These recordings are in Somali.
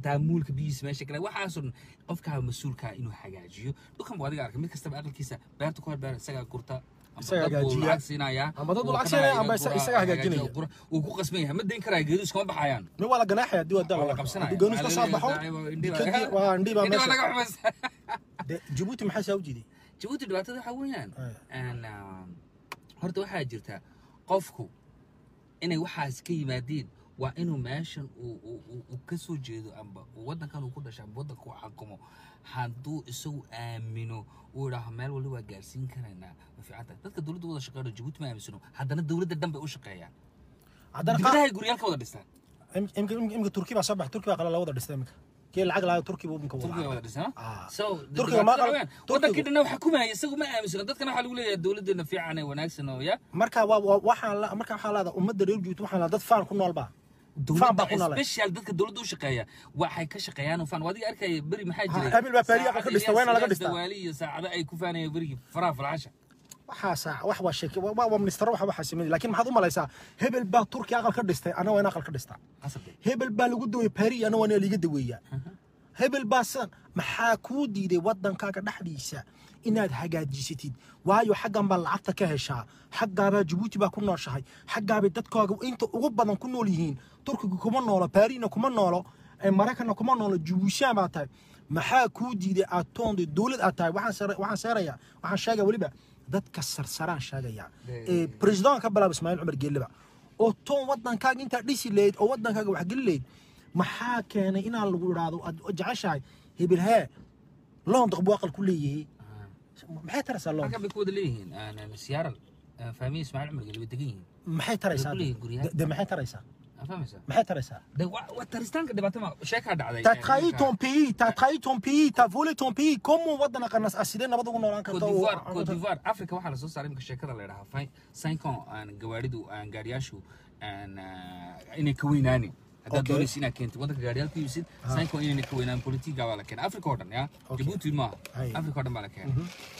xataa muulka biyihiisa meesha kale waxaasoo dhan qofkaa mas-uulkaa inuu hagaajiyo dhulkan buu adiga arkay mid kastaba aqalkiisa beerta ku hor beer isagaa gurta ama Isagaa dad buu hagaajiya. lacag siinayaa Ama dad buu uu lacag ka siinaya, dhahaya ama isa- gura- isagaa hagaajiya, hagaajinaya. gura- uu ku qasban yahay ma dayn karaya geedu iskama baxayaan nin waa la ganaaxaya haddii waa waa la dal qabsanaya haddii gooniis ka soo baxo jikadii waa indhii baa indhiba meesha laga xumaysa De, jabuuti maxaa saa u jiiday jabuuti dhibaatada waxaa weeyaan Ay. Een, um, horta waxaa jirta qofku inay waxaas ka yimaadeen waa inuu meeshan uu- uu uu- uu ka soo jeedo amba uu waddankan uu ku dhashay amba waddanka uu xakumo hadduu isagu aamino uu idhaaho meel wali waa gaarsiin karaynaa ma fiican tahay dadka dowladda wada shaqeeyo jabuuti ma aaminsano haddana dowladda dhan bay u shaqeeyaan haddana qaar dibadahay guryaal ka wada dhistaan im- imka imka- imka turki baa soo bax turki baa qala la wada dhistay imika kii lacag lahaa turki buu imka turkiga wada dhistaan Ah. so Turkiga ma qal- wadankii Turkigu- dhanna waxa kumaya isagu ma aaminsano dadkana waxaa lagu leeyahay dowladdeena fiican ee wanaagsan oo ya marka waa waa- waxaan la marka waxaa laada ummadda reer jabuuti waxaan laada dad faan ku nool baa faan baa ku dowladda noolay special dadka dowladda u shaqeeya waxay ka shaqeeyaan fan adiga arkaya beri maxaa Ha, jiray Habil baa Paris aqal ka dhistay, Saacad wayna laga Ilyas dhistaa. Dawaali iyo saacado ay ku faanayeen berigii faraha falcasha waxaa saac wax waa sheeke waa waa ministero waxa waxa sameeyay laakiin maxaad u malaysaa hebel baa turki aqal ka dhistay ana waa in aqal ka dhistaa qasabka hebel baa lagu daway Paris ana waa in liga daweeyaa hebel baa san maxaa kuu diiday waddankaaga dhexdiisa inaad hagaajisatid waayo xaggan baa lacagta ka heshaa xaggaabaa jabuuti baa ku nooshahay xaggaabay dadkaaga inta ugu badan ku nool yihiin turkiga kuma noolo baarina kuma noolo ee maraykanna kuma noolo jabuushaan baa tahay maxaa kuu diiday aad toonda dowlad aad tahay waxaan sare- waxaan seerayaa waxaan sheegaya weliba dadka sarsaraan sheegaya ee president ka bilaab ismaaciil cumar geeliba oo toon waddankaaga intaa dhisi lahayd oo waddankaaga waxgeli lahayd maxaa keenay inaan lagu idhaahdo aad jeceshahay hebel hee london buu aqal ku leeyahay maxay taraysaa london halkan bay ku wada leeyihiin siyaaral fahmiye ismaaciil cumar geli bay degan yihiin maxay taraysaa Way ku leeyihiin guryaha. de- de maxay taraysaa Aa fahmaysaa maxay taraysaa de waa waa taristaanka dhibaato ma sheekaa dhacday T'as trahi ton pays, t'as trahi ton pays, t'as volé ton pays. Comment wadana qanas asidee nabad ugu noolaan Côte karta? d'Ivoire Côte d'Ivoire Africa waxaa lasoo saaray imika sheekada la yidhahaa fin cinq ans aan gawaaridu aan gaariyaashu aan ah, inay ka weynaanin haddaad Okay. doonaysa inaad keentid waddanka gaariyaal ku iibsid cinq ans inayna ka weynaan politiga baa la keenay Africa oo dhan ya Okay. Djibouti maaha Hay. Africa oo dhan baa la keenay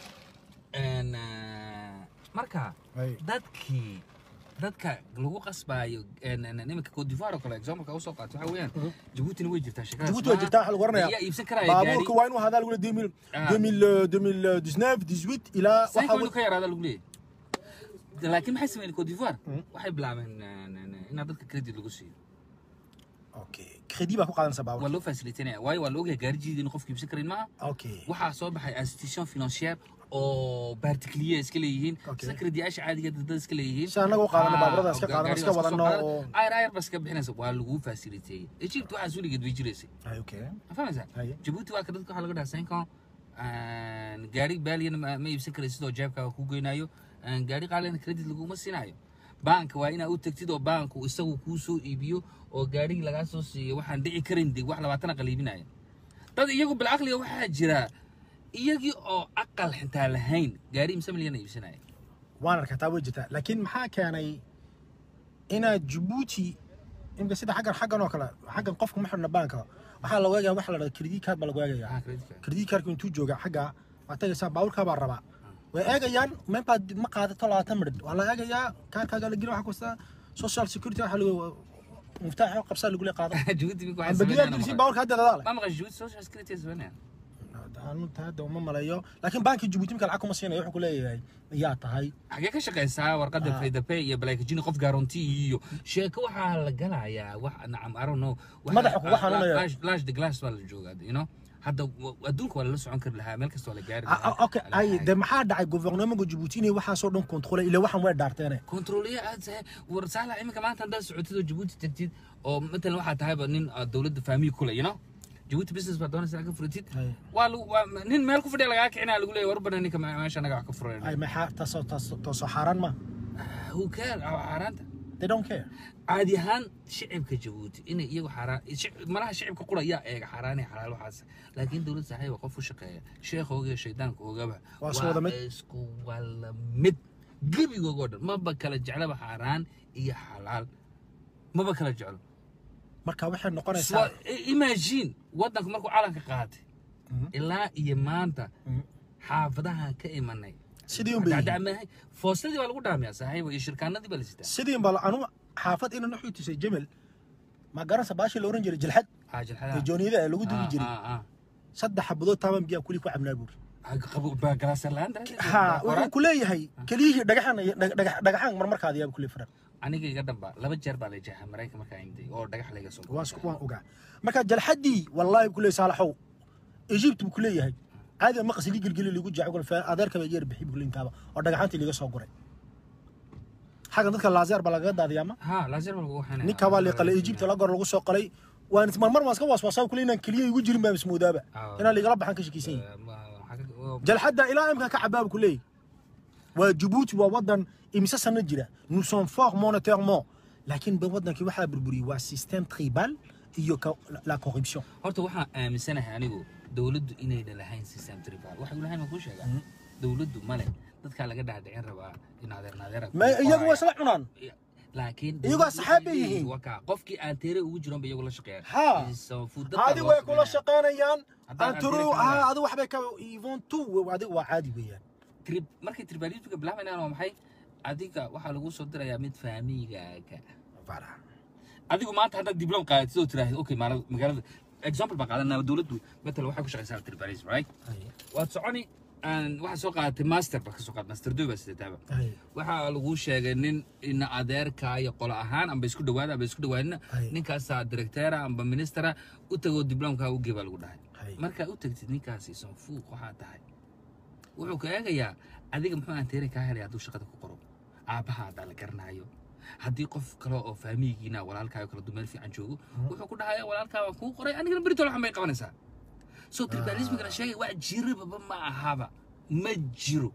Een, ah, marka Hay. dadkii dadka lagu qasbaayo een, een, iminka Côte d'Ivoire oo kale example usoo qaato waxa weeyaan Djiboutina way jirtaa sheekadaas Djibouti waa jirtaa waxa lagu yaa oranayaa. iibsan karaya gaari Baabuurka waa inuu hadaa lagu leeyahay 2000 Ah. 2000 2019 18 ilaa Cinq waxa inuu ka yaraada lagu leeyahay laakiin maxay sameeyeen Côte d'Ivoire waxay bilaabeen een, een, inaad dadka credit lagu siiyo Okay. Credit baa ku qaadanaysa waa baabuurka. loo facilitanaya waayo waa la ogyahay gaarijiida inuu qofka iibsan karin maaha Okay. waxaa soo baxay institution financière oo particulier iska leeyihiin Okay. sida krediyaasha caadiga dad iska leeyihiin Si anaga u qaadano Ah, baabuurada iska oo qaadano, gaariga iska soo wadano qaadano. oo- ayar ayar baa iska bixinaysa waa lagu faciliteeyey egypt waxaas weligeed bay jiraysay Ay, okay. ma fahmaysaa Haye. jabuuti waa ka dadka waxaa laga dhahaa cinq ans Een, gaari baaliyana ma ma iibsan karaysid oo jeebkaaga ku goynaayo Een, gaari qaalina credit laguma siinaayo baanka waa inaa u tagtid oo baanku isagu kuu soo iibiyo oo gaarigii lagaa soo siiyo waxaan dhici karin de wax labaatana qaliibinaya dad iyagu bilcaqliga waxaa jira iyagii oo aqal xitaa lahayn gaari imse milyana iibsanaya Waan arkaa taa way jirtaa. Laakiin maxaa keenay inaad Djibouti imka sida xaggan xaggan oo kale xaggan qofka ma xidhna baanka waxaa la waagayaa waxa la dhahdo credit card baa lagu waagayaa Ah, credit card. credit cardku intuu jooga xagga waa tagaysaa baabuurkaa baa rabaa way eegayaan meebaad ma qaadato labaatan midhid waa la eegayaa kaarkaaga la geli waxa kasta social security waxa lagu muftaax qabsaa lagu leeyahay qaado jabuuti minku waxay ambagiyaa sameynayaan dirisi ma baabuurka hadda dadaa leh ma maqashay jabuuti social security ay sameynayaan anu hadda uma malayo laakiin baankii Djibouti marka lacag kuma siinayo wuxuu ku leeyahay yaa tahay xagee ka shaqaysaa warqadda Ah. faydape iyo balaykajini qof garanti iyo sheeko waxaa la galayaa wax nacam I don't know waxa- Madaxa kuga ah, xanuunaya. lash- lash the glass baa la joogaa you know hadda wa- adduunka waa lala socon kari lahaa meel kasta waa la gaari Ah, ah, okay ay de maxaa dhacay gouvernementka Djibouti inay waxaasoo dhan kontrolay ilaa waxaan way dhaarteene kontrooliye aad tahay war saala iminka maanta haddaad socotid oo jabuuti tagtid oo matalan waxaa tahayba nin ah, dowladda faamiyi kule you know jabuuti business baa doonaysa inaad ka furatid Ay. waa lagu waa nin meel ku fadhiya lagaa kicinaa lagu leeyahay warbana ninka me- meesha anaga wax ka furayna ay maxaa taasoo taasoo taasoo xaaraan ma who care xaaraanta they don't care caadi ahaan shicibka jabuuti inay iyagu xaaraan shic- malaha shicibka qura yaa eega xaaraan iyo xalaal waxaas laakiin dowlad saaxiiba qof u shaqeeya sheekhooga iyo shaydaanka oogaba Waa isku wada mid. isku wala mid gebigooga oo dhan maba kala jeclaba xaaraan iyo xalaal maba kala jeclo marka waxay noqonaysaa Swa- i- imagine waddanka markuu calanka qaatay ilaa iyo maanta xaafadaha ka imanay sidii un bay yihiin. dacdacmahay foostadii baa lagu dhaamiyaa saaxiibo iyo shirkaanadii baa la sitaa sidii baa anu xaafad inan wuxuu tusay jamal ma garanaysa baashii la oran jiray jilxad ha xaajilxada jooniyada ee lagu dugi jiray saddex xabadood taaban biyaa kuli ku cabnaa buuri ha wuxuu ku leeyahay keliyihii dhagaxan dhagax- dhagaxaan marmarkaada yaaba kule firan aniga iga dhamba laba jeer baa la jeexay maraykan markaa imday oo dhagax laga soo waan isku- waan ogaa marka jalxadii wallaahi ku leeyahay saalaxow egypt buu ku leeyahay caadi ma qasli gelgeli ligu jacay adeerka ba yeer bixi buu intaaba oo dhagaxantii liga soo guray xaggan dadka laazeer baa lagaga daadiyaa ma ha laazar baa lagu waxaynaya ninka baa liqalay egypt la gor lagu soo qalay waan marmar waan iska waswaasaa kule inaan keliya igu jirin baa ismoodaaba Ah. inaan ligala baxan ka shakiisan yahay jalxadda ilaa imka ka cabaab ku leeyahy waa jabuuti waa wadan imise sano jira nous sommes forts monétairement laakiin ba wadankii waxaa burburiyey waa système tribal iyo ka- la corruption horta waxaan aaminsanahay anigu dowladdu inayna lahayn system tribal waxay lahayn ma kuu sheegaa dowladdu male dadkaa laga dhaadhicin rabaa in adeer naadeera ma iyagu waa isla cunaan laakiin Iyagoo dowladdu asxaab bay waxay yihiin. leeyihiin, waa kaa qofkii aan teere ugu jiran ba iyagu la shaqeeyaan Ha. Is- food dadkaa adi loo way kula sameynaya. shaqaynayaan Haddaan anturu aan tiri ha kale. adi waxbay ka ivon tu adi waa caadi weeyaan Trib- markay tribalismka bilaabaynaan waa maxay adiga waxaa lagu soo dirayaa mid faamigaaga Voilà. adigu maanta haddaad diblom qaadatid oo tiraahid okay maala- magaalada example baan qaadanaa dowladdu matal waxay ku shaqaysaa tribalism right waad soconi aan waxaa soo qaadatay master baa ka soo qaad master doy baa sidataaba Ay, waxaa lagu sheegay nin ina adeerka iyo qolo ahaan amba isku dhawaada amba isku dhawaadina Ay. ninkaasaa directeera amba ministera u tagoo diblomkaa u gee baa lagu dhahay Ay. markaa u tagtid ninkaasi sanfuuq waxaa tahay wuxuu ka eegayaa adiga muxuu aan teere kaa helay hadduu shaqada ku qoro aabbaha haddaa la garanaayo haddii qof kale oo faamiyigiina walaalkaayo kala dumeel fiican joogo wuxuu ku dhahayaa walaalkaa waan kuu qoray anigana beritol waxan bay qabanaysaa so tribalismigana sheegay wax jirababa ma ahaba ma jiro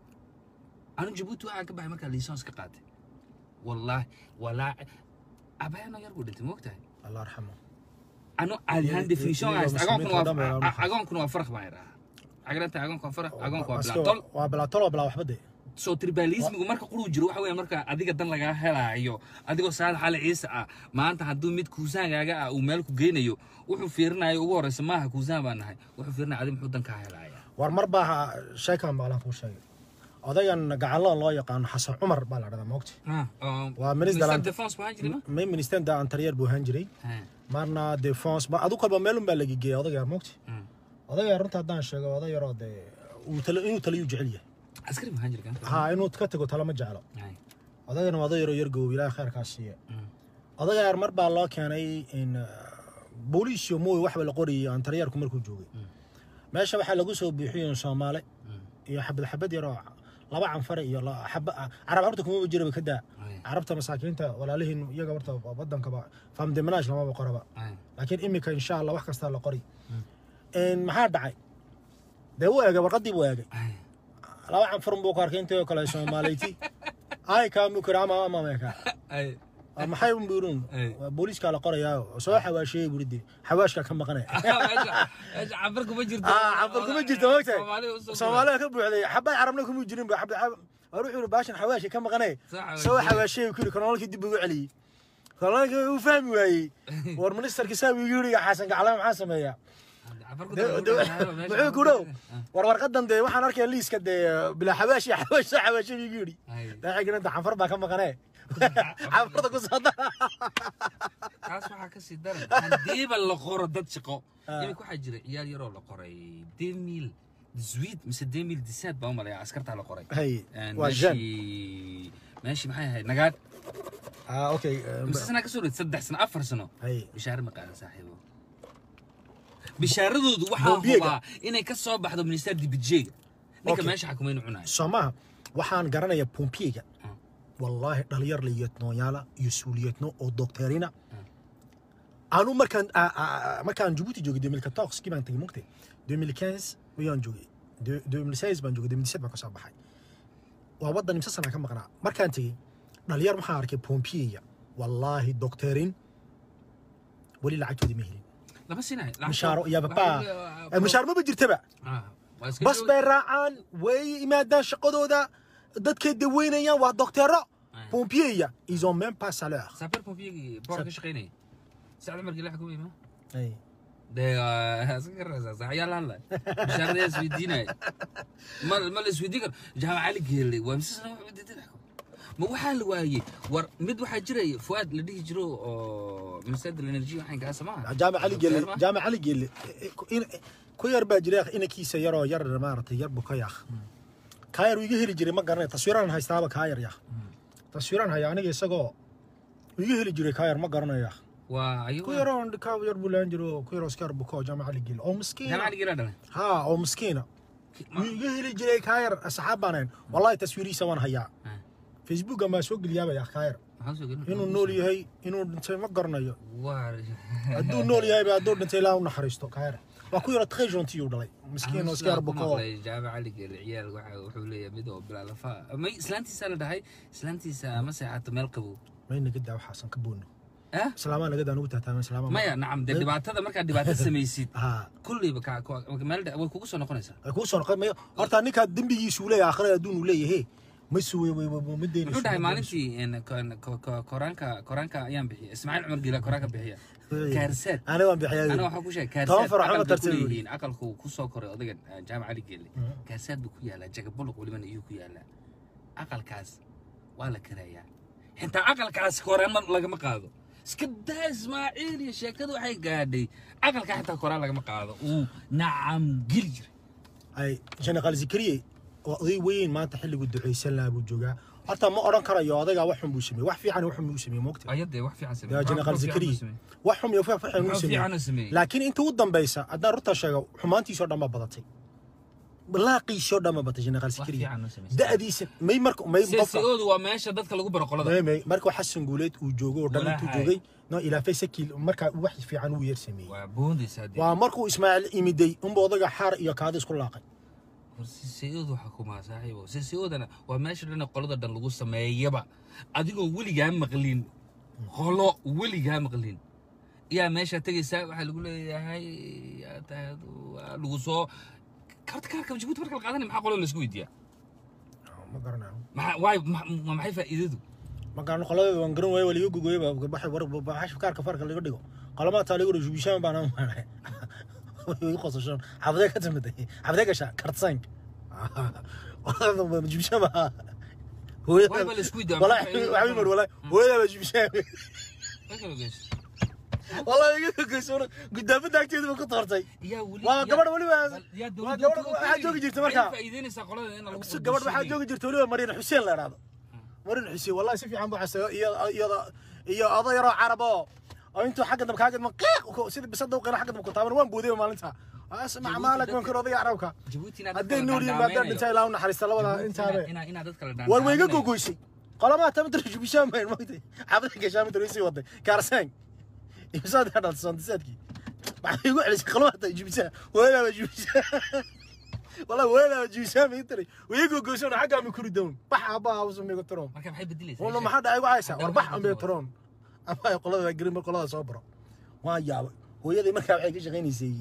anu jabuuti waxaan ka baxay markaa liisons ka qaatay wallaahi walaa abayano yar buu dhintay moogtahay allah arxamo anu caadi ahaan Iyo- definition iyo haysta agoonkuna muslimiinta oo dhan bay waa ilaalin agoonkuna waa farq baan idhahaa cagranta agoonka waa farq agoonka waa Asko- bilaatol waa bilaatol oo bilaa waxba de soo tribalismigu marka quruu jiro waxa weeye marka adiga dan lagaa helaayo adigoo saalax ali ciise ah maanta hadduu mid kuusaangaaga ah uu meel ku geynayo wuxuu fiirinayo ugu horreysa maaha kuusaan baan nahay wuxuu fiirinaya adi muxuu dan kaa helaya war mar baa sheekan baalan kuu sheegay odayan gacalada loo yaqaano xasan cumar baa la dhahdaa moogta Waa minister land- defense baan jiri ma may minister da anterior buu ahaan jiray marna defense ba adu kolba meelun baa laga geeya odaga yar moogta odaga yar runta haddaan sheego oday yaroo dee uu talo inuu taliyuu jecel yahay askari baan jiri kan ha inuu ka tago talo ma jeclo odagana waa oday yaroo yar goob ilaahay khayrkaa siiya odaga yar mar baa loo keenay in uh, booliis iyo mooy waxba la qorayay antariyarku markuu joogay meesha waxaa lagu soo buuxiyey soomaale iyo xabad xabad yaroo laba canfare iyo la- xaba carab horta kuma jiraba ka daa carabta masaakiinta walaalihiin iyaga horta wadankaba famdemanaash lamaba qoraba laakiin imika insha allah wax kastaa la qori Een, maxaa dhacay dee wuu eegay warqadii buu eegay laba canfarun buu ku arkay intayoo kale soomaaleyti ay kaamukira ama ama meeka Waa maxay un buurun Ay. waa booliiskaa la qorayaa soo xawaasheeyey buri dee xawaashkaa ka maqanaya cabar kuma jirto ah cabal kuma jirto moogtahay soomaalida ka buuxday xabay carabna kuma jirin ba xabdi xab war wuxuu yidhi baashan xawaashi ka maqanay Soo soo xawaasheeyey. xawaasheeyey ku yidhi kanoolkii dib ugu celiyey kanoolkii uu fahmi waayey war ministerkii saa uu yidhi xasan gaclaa maxaa sameeyaa muxuu ku dhow war warqadan dee waxaan arkaya liiska dee bilaa xawaashi xawaash soo xawaashay buu yidhi daaciginanta canfar baa ka maqanee canfarta ku soo dara kaas waxaa ka sii daran hadiiba la qoro dad shaqo iminka waxaa jira ciyaal yaroo la qoray demil disuid mise demil disaad baa u malaya askartaa la qoray hay Een, waa jan meeshii meeshii maxay ahayd nagaad ah okay mise sanaa kasoo dhoweyd saddex sano afar sano hay bishaare ma qaadan saaxiibo bishaaradoodu waxaa Bombiyega. hubaa inay ka soo baxdo minister dibijeyga ninka Okay. meesha xakumaynu cunayo soomaha waxaan garanayaa pompiyega Mm. wallaahi dhalinyar liyetnooyaala iyo suuliyetno oo dokteerina anu markaan a- a- markaan jabuuti joogay 2014 kii baan tagay mugtay 2015 wayaan joogay 2016 baan joogay 2017 baan kasoo baxay waa waddan imse sanaa ka maqnaa markaan tegey dhalinyar waxaan arkay pompiyeya wallaahi dokteerin weli lacagtoodii ma helin lama sinayo mishaaro iyo babaa mishaar maba jirtaba bas bay raacaan way yimaadaan shaqadooda dadkay daweynayaan waa dokteero pompiyeya ils ont même pas salaire saabeer pompiyegii boor ka shaqaynaya sacda markii la xukumay ma Ay. dee iska garaysaa sax ayaa la hadlay bishaarada isweydiinaya ma ma la isweydiin karo jaamac cali geelle waa mise sana wuxuu diiday xukun ma waxaa la waayey war mid waxaa jiray fuaad la dhihi jiro oo minister energy waxaan kaasa maaha jaamac cali gelle Feerma? jaamac cali gelle in- ku yar baa jira inankiisa yaroo yar maaragtay yar buka yaaq kaa yar uu iga heli jiray ma garanay taswiiraan haystaaba kaa yar yaaq taswiiraan haya aniga isagoo uu iga heli jiray kaa yar ma garanaya waa ku ayagu yaroo kaa yar buu laan jiro ku yaroo iska yar buka oo jaamac cali gelle oo miskiina jaamacad gira dhalay haa oo miskiina wuu iga heli jiray kaa yar asxaab baan ahayn wallahi taswiirihiisa waan hayaa Ah. facebooka maa soo geliyaaba yaa kaa yar maxaa soo gelin inuu nool yahay inuu dhintay ma garanayo waa hadduu nool yahayba hadduu dhintay ilaa u naxariisto kaayar waa ku yaro très gentil uu dhalay miskiin oo iska yar buko jaamac cali geel ciyaal waxa wuxuu leeyahay mid oo bilaa lafa may islaantiisa la dhahay islaantiisa ma seexato meel qabow may naga daa waxaasan ka boodno ah islaamaa naga daa nugu taataaman islaamaa maya nacam dee dhibaatada markaad dhibaato samaysid haa kulliba ka ka- meel dha- way kugu soo noqonaysaa ay kuu soo noqon mayo horta ninkaa dembigiisu leeyahay aakhirada adduun uu leeyahay ma suwe ma muxuu deynayso dhahay maalintii een, ko- ko- ko- koraanka koraanka ayaan bixiya ismaaciil cumar gila koraanka bixiya kaarseed aniga waan ana bixiyaa waxaa ku sheegay Toban kaarseed farac ma aqal bay ku tartan leeyihiin aqalku ku soo koray odagan eh, jaamac cali geelle kaarseed buu ku yaalaa jagabuluq welibana iyuu ku yaalaa aqalkaas waa la karayaa xitaa aqalkaas koraan ma lagama qaado iska daa ismaaciil iyo sheekadu waxay gaadhay aqalkaa xitaa koraan lagama qaado uu nacam geli jiray ay jenaqaal zikriye oo oday weyn maanta xilligu ducaysan lahaa buu joogaa horta ma odhan karayo odaygaa wax xun buu sameeyey wax fiican wax xun buu sameeyey moogta ayadee wax fiican yaa jenaqaal zikriye wax xun iyo wax fiican uu Wax fiican uu sameeyey sameeyey. laakiin inta u dambaysa haddaan runtaa sheego xumaantiisoo dhan baa badatay laaqiisoo dhan baa badatay jenaqaal zikriye fiican uu sameeyey. da'diisa may marka may qofka siyaasadoodu waa meesha dadka lagu baro qolada may may markuu xasan guuleed uu joogo oo dhan intuu Walahi. joogay no ilaafay sakiil markaa wax fiican uu yar sameeyey waa boondaysaa dee waa markuu ismaaciil imiday unba odaga xaar iyo kaada isku laaqay sisiyadu waxaa kumaa saaxiibo sisiyadana waa meesha dhan qolada dhan lagu sameeyaba adigoo weligaa maqlin qolo weligaa maqlin yaa meesha tegaysaa waxaa lagu leeyahay yaa tahay waa lagu soo karta kaarka jabuuti marka la qaadanaya maxaa qolo laisku weydiiyaa ma garanayo maxaa waay ma- ma- maxay faa'iidadu ma garano qoladeeda waan garan waaye waa liga gogoyaba baxay war baxash kaarka farka laga dhigo qolamaa taa laga dhigo bishaan baan maanay way qosashan xabadee ka timiday xabadee gasha kartsank jibishaan baa Waay baa la isku weydiiyaa, walaa maxaa waxay mar walaa hooyadaa baa jibishaan Way kala geyso. walaa iga gogeyso gudaafada agteeda ba ku toortay yaa weli waa yaa- gabadh weliba yaa waa dowladda gabadh ku waxaa ogeyn. joogi jirta Maxay markaa faa'iideynaysaa qolada in lagu gabadh waxaa bulshadii? joogi jirta weliba mariin xuseen la idhaahdo mariin xuseen wallahi si fiican buu xasay iyo iyada iyo oday yaroo carab oo oo intuu xagga dambe kaaga ma qiiq sida bisada u qina xagga dambe ku taaban waan boodayba maalinta asmac maalak waan kor odayga carabka Jabuuti inaad hadday dadka la nool yihiin maadaan dhaameynayo. dhintaa ilaa u naxariista labada Jabuuti intaabe inaad- inaad- inaad dadka la war wayga dhaameynayo. gogoysay qolamaa tamatar jubishaan bayn magtay xabada gashaamid raysii waday kaarsaan imsaad ka dhalta santisaadkii maxay igu celisay qolamaa ta jubishaan weelaaba jubishaan والله وين جيسام يتري ويجو جوسون حاجه من كردون بح ابا وسم يقترون marka maxay bedelaysaa والله sheeg? ما حد ايغو عايسا Haddana وربح waxay ام bedelo. يقترون ابا يقول قريم قولada soo baro waa yaabay hooyadii markaa waxay ka shaqaynaysay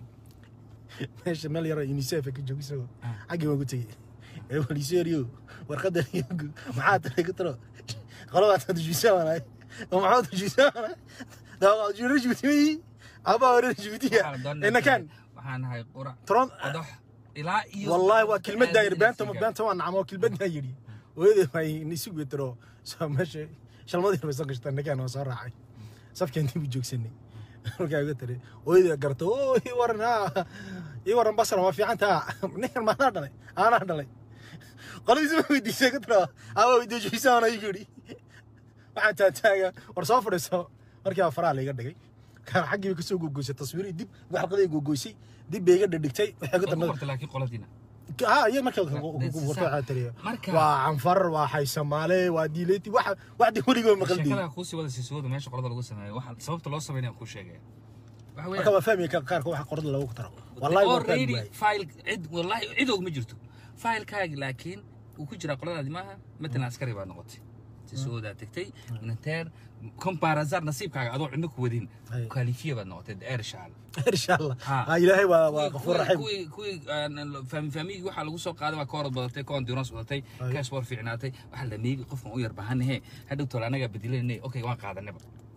meesha meel yar unicef ka joogso xaggii waan ku tegey ee waliseeriyo warqadda maxaa tahay ka tiro qolada ta jiisaan oo maxaa ta jiisaan daa jiro jibti aba hore jibtiya Waxaan doonaa- ina kan waxaan nahay qurac tron qodox ilaa iyo والله وكلمة داير بانتا Aad بانتا وانا عمو كلمة دايري وهذا ما نسوق ترى سو ماشي شال ما دير بس قشطة نكان وصار راعي صف كان تبي جوك سني رجع قلت لي وهذا قرت اوه ورنا اي ورن بصر ما في عنتها نحن ما نادلي انا نادلي قالوا زي ما ودي سكت ترى او ودي جيسان انا يجري وعنتا تاغا ورصافر سو markii afraa laga dhigay kan xaggii ka soo gogoysay taswiir dib waxqaday gogoysay dib bay iga dhigtay waxay ka ku dambeeyay qortay laakiin qoladiina ها هي مركز This is وفاء تري marka- وعنفر وحي سمالي وديلتي واحد واحد وريقو مقلدي sheekada kuusii wada sisooda meesha qolada lagu sameeyo waxa sababta loo sameynaya kuu sheegaya waxa weeyaan مركب فهمي كان قارك واحد قرد لو ترى والله ما كان already واي. file cid wallahi cid og ma jirto filekaaga laakiin uu ku jiraa qoladaadi maaha matalan askari baad noqotay sisoodaa tegtay minanteer comparasar nasiibkaaga adoo cidna ku wadin Ay. kwalifiya baad noqotay deer shaal ان شاء الله ها. ها الهي وغفور رحيم kuwii kuwii faamigii waxaa lagu soo qaaday waa ka orod badatay ka endurance badatay Ay. ka sport fiicnaatay waxaa la meegi qofkan u yar bahanahe hadhow tole anagaa bedelanay okay waan qaadanaba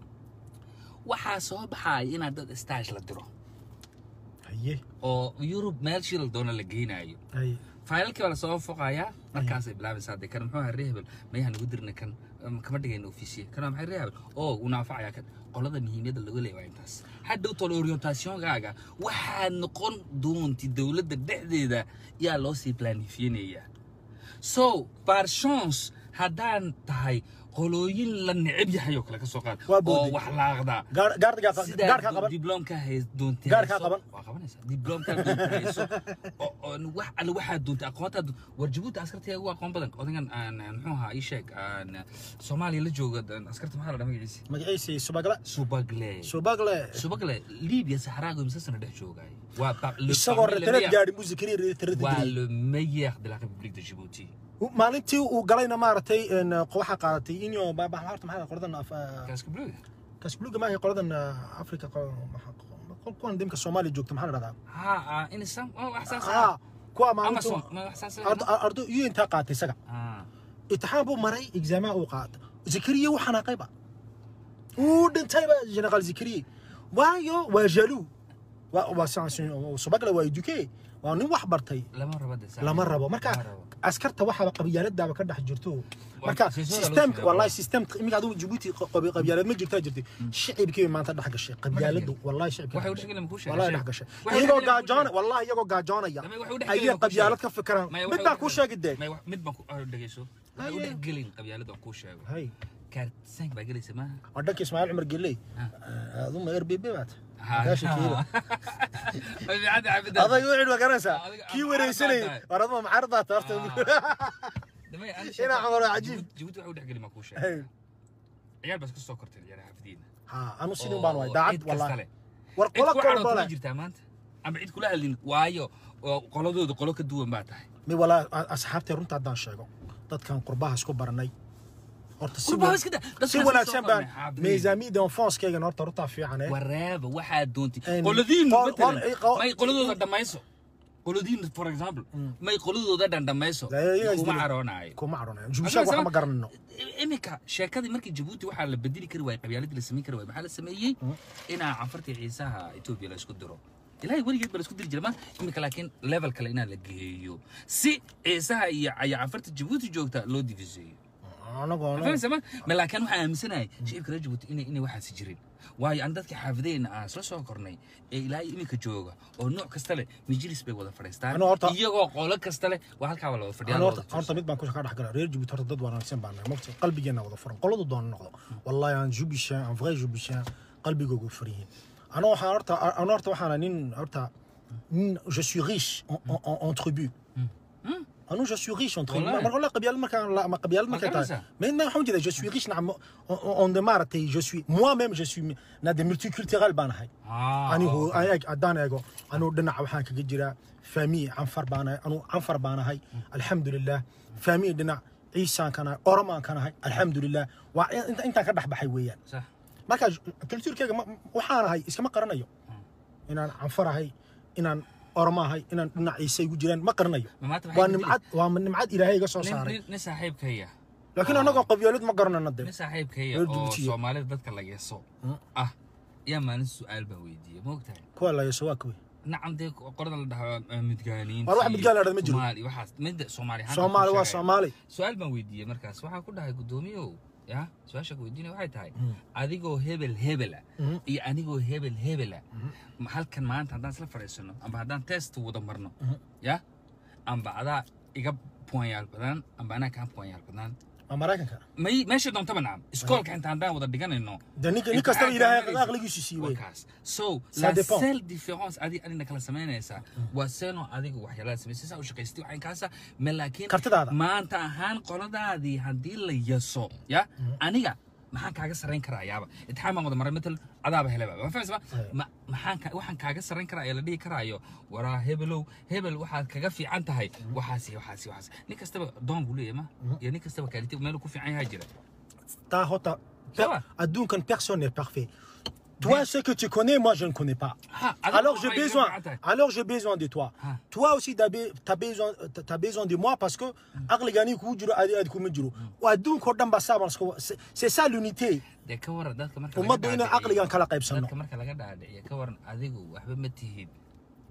waxaa soo baxaaya inaad dad stage la diro هي oo yurub meel shil doona la geynayo هي faylalkii baa lasoo foqayaa markaasay bilaabaysaa de kan muxuu ahaa reehebel mayaha nagu dirna kan um, kama dhigayna ofisiye kan waa maxay reehebel oo uu naafacayaa kan qolada muhiimiyadda laga leeya waa intaas hadhow tolo orientationgaaga waxaad noqon doonti dowladda dhexdeeda yaa loo sii planifiyanayaa so par chance haddaan tahay qolooyin la neceb yahay oo kale ka soo qaad Waa oo booday. wax laaqdaa Gaar- gaardigaa qa- sidaa gaarkaa qaban dibloomka hay doonta Gaarkaa qaban. waa qabanaysaa dibloomka doonta hayso oo oo wax alle waxaad doonta aqoonta war jabuuti askarta ugu aqoon badan odagan aan aan muxuu ahaa ii sheeg aan soomaaliya la jooga aan askarta maxaa la dhahaa magaciisa magaciisa subagle subagle subagle subagle libiya saxraago imsa sana dhex joogay waa pa- le isagoo parmi le retereed meilleur- gaadhi muusikariya retereed waa le meilleur de la république de Djibouti maalintii uu galayna maaragtay een, waxaa qaadatay inyo horta maxaa qoladan af- casque bleu kasbuluga maahay qoladan africa qol- maxaa- kuwan dimka soomaaliya joogta maxaa la dhahdaa ha ah insan oo wax saas ah kuwa amazon maalinta ma wax saas ardo ardo iyo intaa qaatay isaga ah imtixaan buu maray exaamaha uu qaata zakariya wuu xanaaqayba wuu dhintayba generaal zakariye waayo waa jaluu waa waa sans- subagle waa eduke waa nin wax bartay lama rabo de lama rabo marka Lama rabo. askarta waxaaba qabyaaladaaba ka dhex jirto Waa marka siisooda lagu system sameeyaa. wallahi system iminka adigu jabuuti qabi- qabyaalad ma jirtaa jirtay shicibkii maanta dhex gashay qabyaaladu wallahi shicibkii waxay u dhex dhexgelin ma kuu gashay. sheegay wallahi sheeg. dhex gashay Waxay u iyagoo dhexgelin ma kuu gaajoona sheegay. wallahi iyagoo gaajoonaya Damay waxay u dhexgelin ayay ma kuu qabyaalad sheegay. ka fikiraan Maya, mid waxay u baa kuu dhexgelin- sheegi dee Maya, wax- mid baan ku ah, dhegeyso waxay u Haye. dhexgelin qabyaalada aan kuu sheego hay kaartisaank baa gelaysa maaha waa dhanka ismaaciil cumar geley Ah. aduma rbb baad Ha. Gaasha kiilo. Way fiican tahay xafidan. adag wixii ma garanaysaa Adiga kii amaar wareysanayay baa tahay. war aduma macaar baa taarta Damay, aan Inaa sheeko- cumar waa cajiib. Jabuuti- Jabuuti waxay u dhexgelin ma kuu sheegay hay ciyaal baa iska soo kortay ciyaar xafidiina ha anu sidin baan waay daacad cid kasta wallahi leh. war cid qola ku kor cadhood bale ma jirtaa maanta ama cid kula hadlin waayo oo qoladooda qolo ka duwan baa tahay mi walaa asxaabtay runta haddaan sheego dadkan qurbaha isku baranay horta si Qurbaha wa- iska daa, dadka si soo wanaagsan baan qornay, xaabiin. meesaamiyada enfonskeygan horta runtaa fiican eh waraaba waxaad doontay En- qoladiin qol- matalan qol- qol- may qoladooda dhammayso qoladiin for example may qoladooda dhan dhammayso La- iyaga kuma isdilay. caroonaayo kuma caronayo jubishaag waxa ma garanayno iminka sheekadii markii jabuuti waxaa la bedeli kari waayey qabyaaladii la samayn kari waayey maxaa la sameeyey inaa canfartii ciisaha etoobiya la isku diro ilaahay weligeed ba la isku diri jira ma iminka laakiin level kale inaa la geeyo si ciisaha iyo iyo canfarta jabuuti joogta loo diviseeyo anagoo fahmaysa ma ma laakiin waxaan aaminsanahay shicibka reer jabuuti inay inay waxaasi jirin waayo aan dadka xaafidayna aan isla soo kornay ee ilaa iyo iminka jooga oo nooc kasta leh majlis bay wada fadhiistaan Ano horta- iyagoo qolo kasta leh waa halkaa waa la wada fadhiyaa Ano la horta wada horta mid baan ku ka dhex gala reer jabuuti horta dad wanaagsan baan nahay mogta qalbigeena wada furan qoladu doona noqdo wallahi aan jubishaan aan vrai jubishaan qalbigoogu furan yihiin ano waxaan horta ano horta waxaana nin horta nin je suis riche en, en, en, en tribu أنا je suis riche entre والله. ما والله قبيال ما كان لا ما قبيال ما ما كان كان ça. mais ما حمد je suis riche نعم on démarre je suis moi-même je suis na des multiculturel baan ahay Ah, anigu okay. eeg haddaan eego anuu dhinaca waxaan kaga jiraa faamiye canfar baan ahay anuu canfar baan ahay alxamdulilah faamiye dhinac ciisaan kan ahay oromaan kan ahay alxamdulilah waa inta- intaan ka dhex baxay weeyaan صح marka kultuurkeyga ma- waxaan ahay iskama qaranayo inaan canfar ahay inaan oromo ahay inaan dhinac ciise igu jiraan ma qaranayo ما مات waa nimcad waa nimcad ilaahay iga soo saaray nin saaxiibkaya laakiin annagoo qabyaalad ma garanano de nin saaxiibkaya Reer oo Djibouti. soomaalida dadka la yeeso ah yaa maalin su-aal baan weydiiyey ma ogtahay kuwa la yeesho waa kuwi nacam dee qorada la dhaho eh, midgaaniin War wax midgaan la dhahdo ma jiro. soomaali waxaas midda soomaali ahaan soomaali ku waa sheegaya. soomaali su-aal baan weydiiyey markaas waxaan ku dhahay guddoomiyow ya su-aasha ku weydiinaya waxay tahay adigoo hebel hebela Mhm. iyo anigoo hebel hebela ma halkan maanta haddaan isla fadhiisano amba haddaan test wada marno ya amba adaa iga puanyaal badan amba anaa kaa puanyaal badan waa maraykanka may meesha doontaba nacam iskoolka inta haddaan wada dhiganayno de ninka nin Inta kastaba aad ilaahay garanaysid. aqligiisu siiyey wakaas so Ça la dépend. seule différence adi adina kala samaynaysaa waa seenoo adigu waxyaalaha samaysay saa u shaqaystay waxaan kaasa ma laakiin Kartidaada. maanta ahaan qoladaadii haddii la yaso ya aniga maxaan kaaga sarrayn karaa yaaba intixaan baan wada maray matal adaaba helaba ma fahamsama ma maxaan ka waxaan kaaga sarrayn karaa ee la dhihi karaayo waraa hebelow hebel waxaad kaga fiican tahay waxaas iyo waxaas iyo waxaas nin kastaba doon buu leeyahay ma iyo nin kastaba kaaliti meel ku fiican yahaa jira taa hota Ça va. adduunkan personne n'est parfait toi ce que tu connais moi je ne connais pas Ha, adiga alors j'ai waxay iga besoin fiican tahay. alors j'ai besoin de toi Ah. toi aussi t'as be- t'as besoin t'as besoin de moi parce que aqligani kugu jiro adi adi kuma jiro waa adduunka oo dhan baa saa baan isku c'est- c'est ça l'unité dee ka waran dadka marka ummaddu laga inay dhaadhiciyo- caqligan kala qaybsano dadka marka laga dhaadhiciyo ka waran adigu waxba ma tihid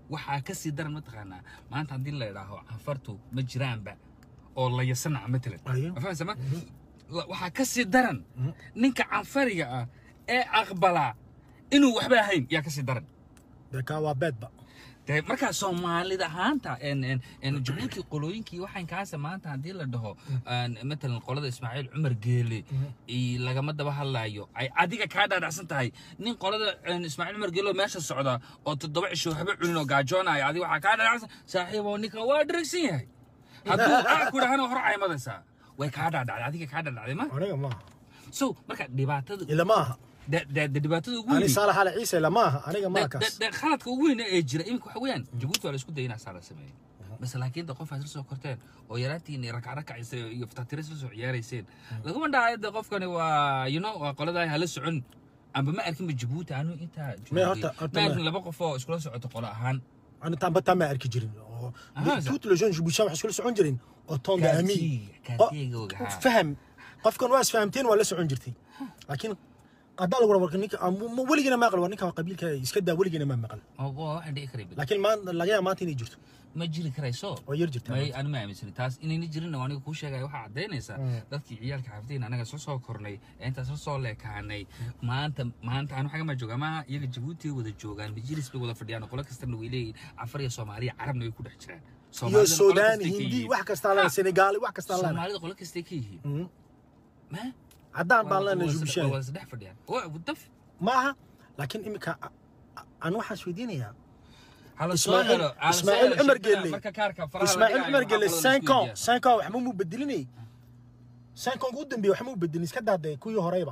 waxaa ka sii daran mataqaanaa maanta haddii la idhaaho canfartu ma jiraanba oo la yasanaca matalan Ayo. ma fahamsa ma La- waxaa ka sii daran ninka canfariga ah ee aqbalaa inuu waxba ahayn yaa ka sii daran dee kaa waa beedba dee markaa soomaalida ahaanta en en en jabuuti qolooyinkii waxaan kaasa maanta haddii la dhaho aan matalan qolada ismaaciil cumar geele i lagama daba hadlaayo ay adiga kaa dhaadhacsan tahay nin qolada en, ismaaciil cumar geele oo meesha socda oo toddoba cisho haba cunin oo gaajoonaya adiga waxaa kaa dhaadhacsan saaxiiboo ninka waa dharagsan yahay hadduu aa ku dhahana hor caymadaysaa way kaa dhaadhacday adiga kaa dhaadhacday ma aniga maaha so marka dhibaatada ila maaha de- de- de- dhibaatada ugu ani weyn saalax ala ciise ila maaha aniga maa de- kaas de- de- khaladka ugu weyn ee jira iminka waxa weeyaan jabuuti waa la isku dayay inaa saa la sameeyo base laakiin de qof aad isla soo korteen oo yaraantiin rakacrakacisay iyo fatatiris la soo ciyaarayseen laguma dhahayo de qofkani waa you know waa qoladaa hala socon amba ma arkinba jabuuti anu intaa Mee joogay. horta- horta ma ma- arkin laba qof oo iskula socoto qolo ahaan ani taanba taa ma arki jirin oo Aha, tout le jeune jibushan waxay iskula socon jireen oo toonda ami kaartiga ogaha faham qofkan waa isfahamteen waa la socon jirtay laakiin haddaa lagu warka ninka ama weligina ma aqal war ninka waa qabiilka iska daa weligina ma maqal waxaan dhici karay bal laakiin maan laga yaaba maanta inay jirto ma jiri karayso oo yar jirta may anu ma aaminsani taas inayna jirin aniga kuu sheegaya waxaa caddaynaysaa dadkii ciyaalka xaafadiin anaga soo soo kornay ee intaas soo soo leekaanay maanta maanta anu xagama jooga ama iyaga jabuuti wada joogaan majilis bay wada fadhiyaan qolo kastana way leeyihin cafar iyo soomaaliya carabna way ku dhex jiraan iyo Soomaalidana qolo suudaan kastay ka hindi yihiin. wax kastaa lana Ha, senegaali wax kastaa lana soomaalida qolo kastay ka yihiin ma haddaan baan waa- lana waa- jibushan waa isdhex fadhiyaan waa daf maaha laakiin imika aan waxaan isweydiinayaa Hala soo Ismaaciil- helo, hala soo Ismaaciil helo Cumar shirkada Gelle. marka kaarka faraha la ismaaciil dhigayo, cumar waxaa gele qolada la cinq isku ans weydiiyaa. cinq ans waxma muu bedelinay cinq ans ugu dambeeye waxma u bedelin iska daadee kuwii horeyba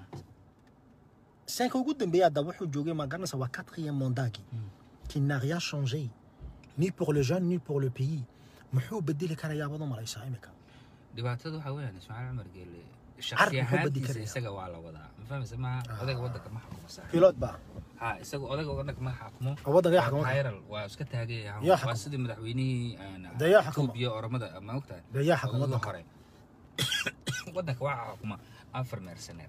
cinq ans ugu dambeeye hadda wuxuu joogay ma garanaysa waa quatrième mandagi qui n'a rien changé ni pour le jeune ni pour le pays muxuu bedeli karayaa baad u malaysaa imika dhibaatada waxaa weeyaan ismaaciil cumar geele Carab shakhsi muxuu badi ahaantiisa karaya? isaga waa la wadaa ma fahmaysa maaha odayga waddanka ma xukumo saaxiib pilot ba ha isaga odayga waddanka ma xukumo oo waddanka yaa xukuma viral waa iska taagay Yaa waa xukumo. sidii madaxweynihii Dee yaa xukumo. Itoobiya oromada ma ogtahay dee yaa xukuma ugu waddanka hore waddanka waxaa xukuma afar meersaneer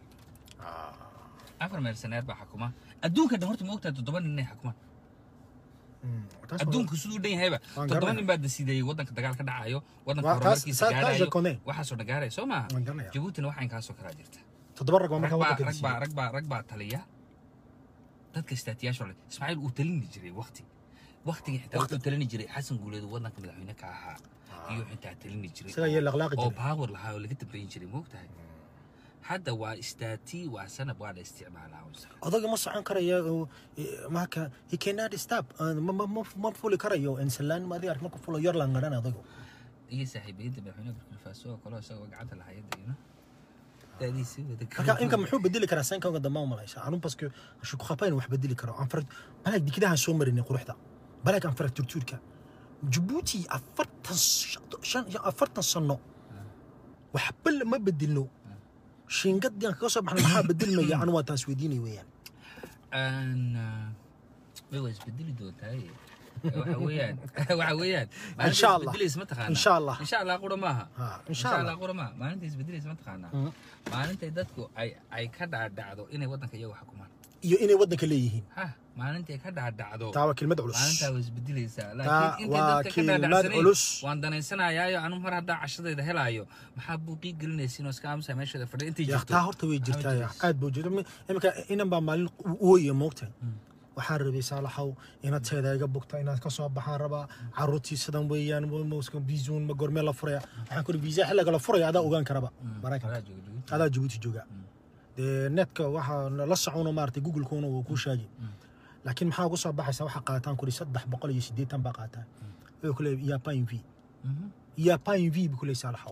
afar meersaneer baa xukuma adduunka dhan horta ma ogtahay toddoba nin inay xukumaan Mm, taas waa- adduunku siduu dhan yahayba Waan toddoba garanaya. nin baa dasiideeyey waddanka dagaal ka dhacayo waddanka Waa taas- horumarkiisa taas- taas gaarayo je connais. waxaasoo dhan gaaraya soo maaha Waan garanaya. jabuutina waxaa inkaasoo kalaa jirta toddoba rag baa rag markaa baa waddanka rag baa disiiyey rag baa rag baa taliya dadka istaatiyaasha ole ismaaciil uu talini jiray waqti waqtigii xitaa wuxuu talini jiray xasan guuleed oo waddanka madaxweyne ka ahaa iyo xitaa talini jiray isagaa iyo laqlaaqi oo jiray baawar lahaa oo laga dambeyn jiray moogtahay hadda waa istaati waa sanab waa la isticmaalaa unsa odayga ma socon karayo oo, eh, marka he cannot stop Uh, ma ma ma ma fuli karayo insalaan ma adiga ark marku fulo yar laan garan odaygu iyo saaxiibiyadda madaxweyne burkina faso oo kale isagoo gacanta lahayada ino daadiisii wada marka inka muxuu bedeli karaa sankanka dambe ma malaysa anu parce que je crois pas inuu wax bedeli karo anfar balag dikidahan soo marinay quruxda balag anfaracturtuurka jabuuti afartan sh- shan afartan sano waxba lama bedelno shiingadii aan kaga soo baxnay maxaa bedelmaya anu waa taas weydiinay weeyaan aan way waa isbedeli doontaay waxa weeyaan waxa weeyaan Insha Allah. isbedelaysa ma taqaanaa Insha Allah. insha allah qura maaha Ha, insha insha Allah. allah qura maaha maalinta isbedelaysa ma taqaanaa Mhm. maalintay dadku ay ay ka dhaadhacdo inay waddanka iyagu xukumaan iyo inay waddanka leeyihiin ha maalintay ka dhaadhacdo taa waa kelmad culus maalintaa way isbedelaysaa Taa laakiin intay waa dadka ka kelmad dhaadhacsanayn culus. waan danaysanayaayo anu mar haddaa cashadayda helaayo maxaa buuqii gelinaysiin oo iska aamusa meesheeda fadhiya intay yaa jirto taa horta way Maxaa jirtaa yaa jiraysa? aad buu jirta iminka inan baa maalin ooye moogtahay waxaan rabay saalaxow inaad teeda iga bugta inaad ka soo baxaan rabaa caruurtii sidan weeyaan mouska biisuun ma gormee la furaya waxaan kuri viisa xilliga la furaya adaa ogaan karaba maraykanka Adaa jooga Djibouti. adaa jabuuti jooga dee netka waxaa la socono maaragtay google-kuna wuu kuu sheegi laakiin maxaa ugu soo baxaysa waxaa qaataan kuri saddex boqol iyo siddeetan baa qaataa wuxuu ku leeyahay yaa pas une vie Mhm. yaa pas une vie buu ku leeyahay saalaxow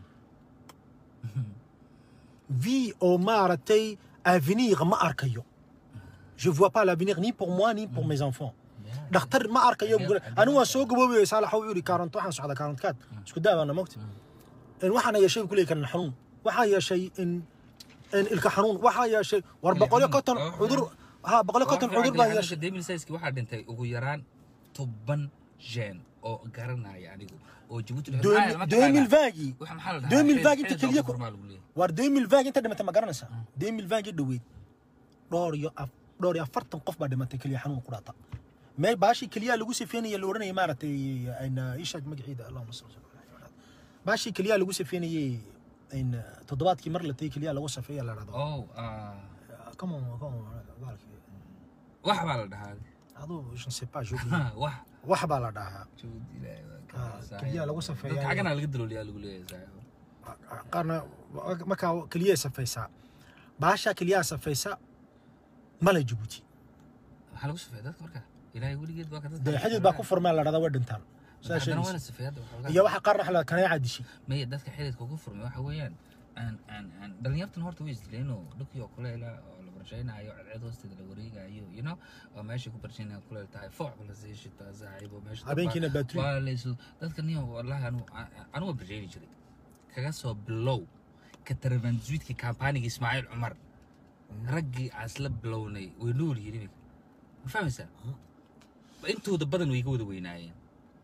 vie oo maaragtay avenir ma arkayo je vois pas l'avenir ni pour moi ni pour mes enfants Yeah. dhakhtar ma arkayo buu ku leeyahay. anigu waan soo gaboobaya saalaxow wuxuu yidhi kaarant waxaan socdaa kaarantkaad isku daabaana mogta in waxaana yeeshay buu ku leeyahay kan xanuun waxaa yeeshay in in ilka xanuun waxaa yeeshay war Ilka boqolyo xanuun. konton Oh, cudur ha boqolyo konton cudur baan yeeshay demilsayski waxaa dhintay ugu yaraan toban jeen oo garanaya anigu oo jabuuti la- maxaa- ma taqaanaa? 2020 Waxa maxaa la dhahaa? 2020 inta Xilli keliya doorka lagu leeyahay. war 2020 inta dhimatay ma garanaysaa 2020 dhoweyd dhowr iyo af- dhowr iyo afartan qof baa dhimatay keliya xanuun ku dhaata meel baashii keliyaha lagu sifeynaya la odhanayay maaragtay ayna ishaag magaciida allahuma salli ala muxamed baashii keliyaha lagu sifeynayay ayna toddobaadkii mar la tagay keliyaha lagu safeeya la dhahdo oh ah, come on come on baalkii wax baa la dhahaa aduu je ne sais pas je wax wax baa la dhahaa Juhud ilaahay baa ka Ah, saaxiib. keliyaha lagu safeeyaa. Dadka xaggana laga dalooliyaa lagu leeyahay saaxiib. qaarna markaa keliyaha safaysaa baashaa keliyaha safaysa male jabuuti maxaa lagu safeeya dadka marka ilaahay weligeed baa ka dadka dee xidid baa ku furmeen la dhahdaa way dhintaan saa haddana waa sheegaysa la safeeya hadda waxoogaa. iyo waxa qaarna waxa la kaneeca dishi maya dadka xididka ugu furmay waxa weeyaan aan aan aan dhalinyartan horta way isdileeno dhulkii oo kuleela oo la barshaynayo cadceed hoosteeda la wareegayo you know oo meesha ku barshaynayo kuleel tahay fooc la sii shitaa saaxiib oo meesha Habeenkiina battery. waa laysu dadka niyo wallahi anu anu waa barshayni jiray kaga soo bilow ka tarabanzuidkii kampaaniga ismaaciil cumar raggii aan isla bilownay way nool yihiin iminka ma fahmaysaa intooda badan way ka wada weynaayeen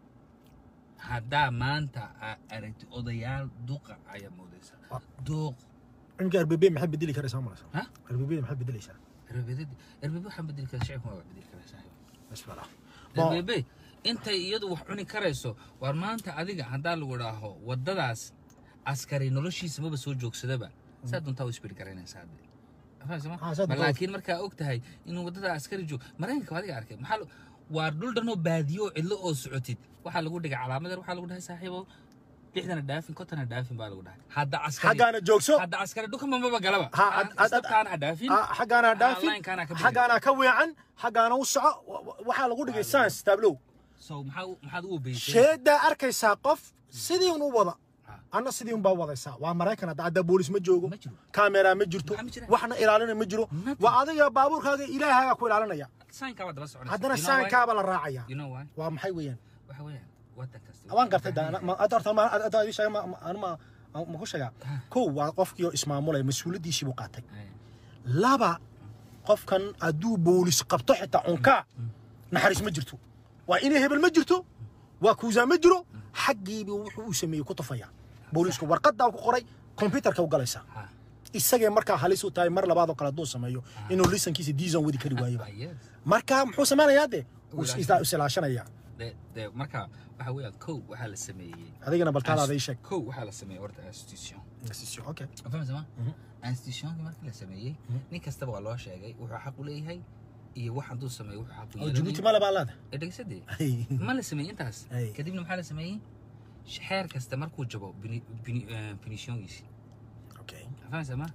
haddaa maanta aa aragti odayaal duqa ayaa moodaysaa Ah. duuq imika rbb maxay bedeli karaysaa malaysa ha rbb maxay bedelaysaa erbebed erbebe waxaan bedeli karaa shicibka waa bedeli karaa saaxiib bismillah erbebe intay iyadu wax cuni karayso war maanta adiga haddaa lagu dhaaho waddadaas askari noloshiisa maba soo joogsadaba saa doontaa u isbiri garaynaysaa hadde Fahmaysa ma? Ah, saa Ma doontaa- laakiin markaa og tahay inuu waddada askari joog maraykanka waa adiga arkay maxaa lo- waa dhul dhanoo baadiyo oo cidlo oo socotid waxaa lagu dhigay calaamad yar waxaa lagu dhahay saaxiibow lixdana dhaafin kontana dhaafin baa lagu dhahay hadda askari xaggaana joogso hadda askari dhulka mamaba galaba Ha, ad- ad- istabtaana ha dhaafin Ah, xaggaana dhaafin line-kaana ka bixin. xaggaana ka weecan xaggaana u soco wa- wa- waxaa lagu dhigay science tablow so maxaa u- maxaad u obeysay sheedaa arkaysaa qof sidii un u wada Ah. anna sidii un baa wadaysaa waa maraykan hadda hadda boolis ma joogo Ma jiro. kaamera ma jirto Maxaa ma jira? waxna ilaalina ma jiro Nothing. waa adiga baabuurkaaga ilaahaaga ku ilaalinaya sainkaa waa daba soconaysa haddana You know why? saankaaba la raacaya you know why waa maxay weeyaan waxa weeyaan waddan kasta waan gartay da ma- hadda horta ma- hadda ii sheega ma- ma- anu ma ma ku sheegaa kow waa qofkii oo ismaamulaya mas-uuliyaddiisii buu qaatay Ay, laba qofkan hadduu boolis qabto xitaa cunkaa naxariis ma jirto waa inay hebel ma jirto waa kuusaa ma jiro xaggiibu wuxuu uu sameeyey ku tufaya boolisku warqadaa ku qoray kombyutarka u galaysaa ha isagee markaa halis u tahay mar labaad oo kale hadduu sameeyo inuu lisankiisa diisan wadi kari waayeba Ah, yes. marka muxuu sameynayaa de Wuu Is- ilaashanaya. is ilaashanaya de de marka waxa weeyaan kow waxaa la sameeyey adigana baltaadaada ii sheeg kow waxaa la sameeyey horta institution okay fahmaysa ma institutionka markii la sameeyey nin kastaba waa loo sheegay wuxuu xaq u leeyahay iyo wax hadduu sameeyo wuxuu xaq u oo jabuuti yeelanayo male baa leeda ee dhegeysadee ma la sameeyey intaas Ay. kadibna maxaa la sameeyey xeer kasta markuu jabo binishoongiisi okay fahmaysa ma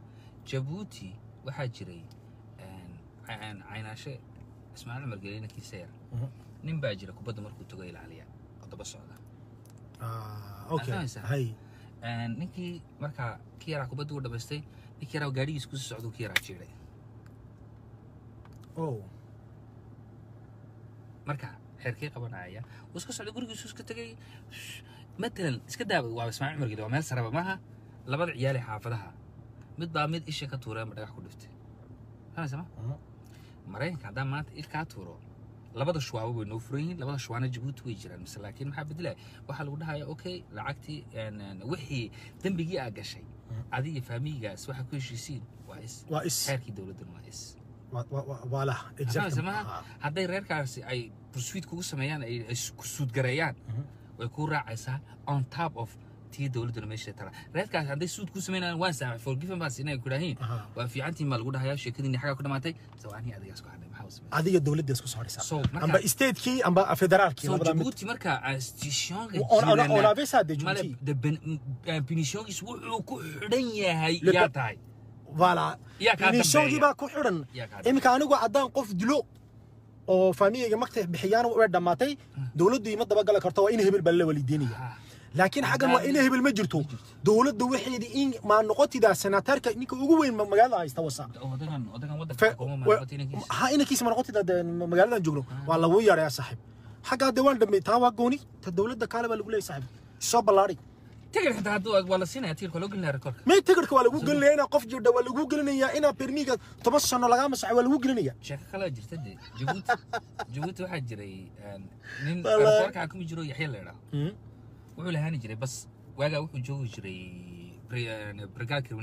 jabuuti waxaa jiray een, ca- een, caynaashe ismaaciil cumar gelina kiiseer Mhm. nin baa jira kubadda markuu tago ilaaliya oo daba socda Ah, okay Fahmaysaa? hay Een, ninkii markaa ki yaraa kubadda u dhamaystay ninkii yaraa gaadhigiis kusii socda ki yaraa jiiday oh marka xeerkii qabanaya wuu iska socday gurigiisu iska tegay matalan iska daaba waa ismaaciil cumar geli waa meel saraba maaha labada ciyaal ee xaafadaha mid baa mid isha ka tuureen ba dhagax ku dhiftay fahmaysa ma Mhm. maraykanka haddaan maanta il kaa tuuro labada shuwaabo way noo furan yihiin labada shuwaana jabuuti way jiraan mise laakiin maxaa bedelaya waxaa lagu dhahaya okay lacagtii een, een, wixii dembigii aa gashay adiga faamiyigaas waxaa ku heshiisiin waa is waa is xeerkii dowladdan waa is waa- waa- waa- waa lah Fahmaysa exactly maaha hadday reerkaasi ay pursuit kugu sameeyaan ay ay ku suudgareeyaan way kuu raacaysaa on top of tii dowladduna meesha tala reerkaasi hadday suud kuu sameynayaan waan saamay forgiven baas inay ku dhahiin Aha. waa fiicantiin baa lagu dhahayaa sheekadiinni xaggaa ku dhamaatay sawaanii adigaas ku hadhay maxaa u sameeyay adiga dowladda isku soo haraysaa So, marka- amba statekii amba federaalkii so labada mid jabuuti marka institutionka On- on- on avait ça de male Djibouti. de ben- m- punitionkiis wuxuu ku xidhan yahay Le- yaa tahay voilà Yaa kaa finishongii dambeeya. baa ku xidhan Yaa kaa iminka anigu haddaan qof dilo oo faamiyayga magta bixiyaan way dhammaatay dowladdu ima dabagali karto waa in hebel baa la walideynaya Ah. laakiin xaggan waa in hebel ma jirto dowladda waxeedii in maa noqotidaa senaatarka ninka ugu weyn ma- magaalada haysta wasa odagan odagan waddanka Fe- xukuuma wa- maamuqata inankiisa ha inankiisa ma noqotida dee magaaladan joogno waa lagu yareeyaa saaxiib xaggaa dee waan dhameey taa waa gooni ta dowladda kaale baa lagu leeyahay saaxiib soo ballaadhay tigir xitaa hadduu waa la siinaya tigirka loo gelinaya rekoorka may tigirka waa lagu gelinaya inaa qof jirdha waa lagu gelinayaa inaa permiga toban sano lagaa masaxay waa lagu gelinaya sheeko kale jirta de jabuuti jabuuti waxaa jiray een, nin Wallahi. rekoorka xakumi jiro yaxya la idhaah wuxuu lahaani jiray bas waagaa wuxuu joogi jiray bri- een, brigaad kriminaalka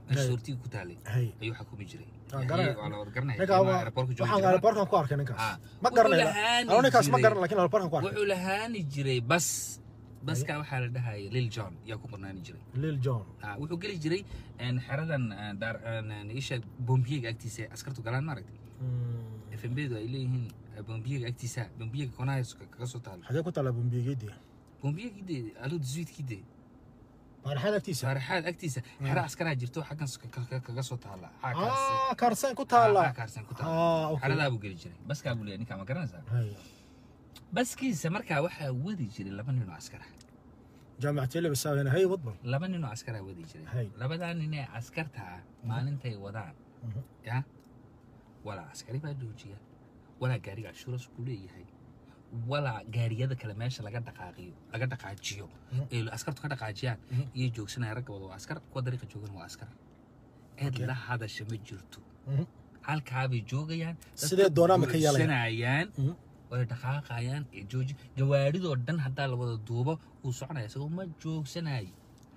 meesha soortiga ku taalay hay ayuu xukumi jiray Waan garanaya. Ayay- waa la wada garanaya ninka ilmaha aeroboortka joogi waxaan jiray. aeroboorkan ku arkay ninkaas Ah. ma Wuxuu garanayo lahaani ano ninkaas ma jiray. garan lakin aeroboorkan ku arkay wuxuu lahaani jiray bas baska waxaa la dhahaya lil john yaa ku qornaani jiray lil john Ah, wuxuu geli jiray een, xeradan een, daar een, isha bombiyega agtiisa ee askartu galaan maaragtay Mm. fmbedu ay leeyihiin eh, bombiyega agtiisa bombiyega konaha kaga soo taalo xagee ku taala bombiyegeedi bombiyegide alo disuidkide baaraxaad agtiisa saaraxaad agtiisa xero askaraa jirto xaggan s- ka- ka- kaga soo taala Xaa kaarse. ah kaarsan ku Xaa taala kaarsan ku taala ah okay xeradaa buu geli jiray baskaa buu leeyahay ninkaa ma garanaysaa hay baskiisa markaa waxaa wadi jiray laba nin oo askara jaamacatee labasaawena hay wadban laba nin oo askaraa wadi Hay. jiray labadaa nin ee askarta ah maalintay wadaan Mhm. ya walaa askari baa joojiya walaa gaariga cashuuras ku leeyahay walaa gaariyada kale meesha laga dhaqaaqiyo laga dhaqaajiyo Mhm. ee askartu ka dhaqaajiyaan Mhm. iyo joogsanaya ragga wada waa askar kuwa dariiqa joogan waa askar cid Okay. la hadasha ma jirto Mhm. halkaabay joogayaan dadka Sidee doonaan ba ka yeelayaan. buuxsanayaan Mhm. way dhaqaaqayaan ee jooji gawaadhidoo dhan haddaa la wada duubo wuu soconaya isagoo ma joogsanayo